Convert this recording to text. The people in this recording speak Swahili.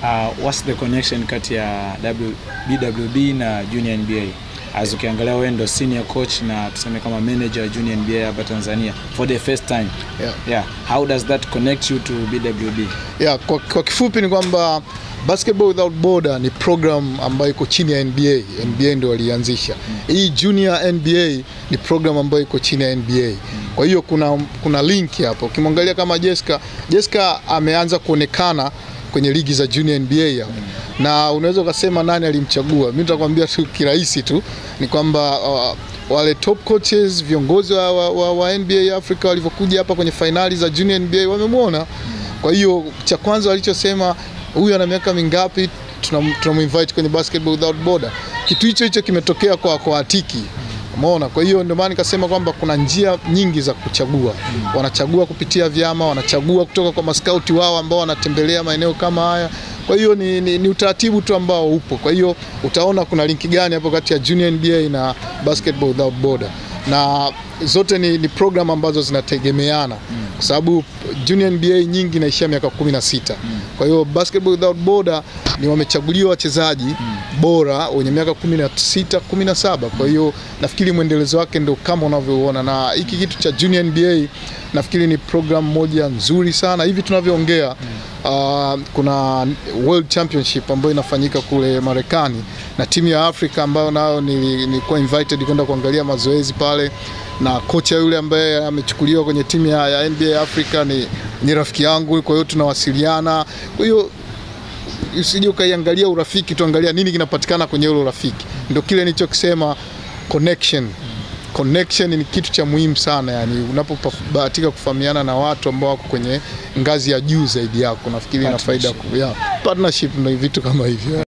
uh, what's the connection kati ya w, BWB na Junior NBA as ukiangalia wewe ndo senior coach na tuseme kama manager wa Junior NBA hapa Tanzania for the first time Yeah. yeah how does that connect you to BWB Yeah, kwa, kwa kifupi ni kwamba Basketball Without Border ni program ambayo iko chini ya NBA. NBA ndio walianzisha. Hii Junior NBA ni program ambayo iko chini ya NBA. Kwa hiyo kuna, kuna link hapo. Ukimwangalia kama Jessica, Jessica ameanza kuonekana kwenye ligi za Junior NBA hapo. Na unaweza ukasema nani alimchagua. Mimi nitakwambia tu kirahisi tu ni kwamba uh, wale top coaches viongozi wa, wa, wa, wa NBA Africa walivyokuja hapa kwenye fainali za Junior NBA wamemwona. Kwa hiyo cha kwanza walichosema huyu ana miaka mingapi, tunam- tunamuinvite kwenye Basketball Without Border. Kitu hicho hicho kimetokea kwa kwa Atiki. Umeona? Kwa hiyo ndio maana nikasema kwamba kuna njia nyingi za kuchagua. Wanachagua kupitia vyama, wanachagua kutoka kwa maskauti wao ambao wanatembelea maeneo kama haya. Kwa hiyo ni, ni, ni utaratibu tu ambao upo. Kwa hiyo utaona kuna linki gani hapo kati ya Junior NBA na Basketball Without Border, na zote ni, ni program ambazo zinategemeana kwa sababu Junior NBA nyingi inaishia miaka 16. Kwa hiyo Basketball Without Border ni wamechaguliwa wachezaji bora wenye miaka 16, 17. Kwa hiyo nafikiri mwendelezo wake ndio kama unavyoona, na hiki kitu cha Junior NBA nafikiri ni program moja nzuri sana hivi tunavyoongea. Uh, kuna World Championship ambayo inafanyika kule Marekani na timu ya Afrika ambayo nayo nili- nilikuwa invited kwenda kuangalia mazoezi pale, na kocha yule ambaye amechukuliwa kwenye timu ya, ya NBA Africa ni, ni rafiki yangu, kwa hiyo tunawasiliana. Kwa hiyo usije ukaiangalia urafiki, tuangalia nini kinapatikana kwenye ule urafiki. Ndio kile nilichokisema connection. Connection ni kitu cha muhimu sana, yani unapobahatika kufahamiana na watu ambao wako kwenye ngazi ya juu zaidi yako, nafikiri ina faida Partnership. ku- yeah. Partnership ndio vitu kama hivyo.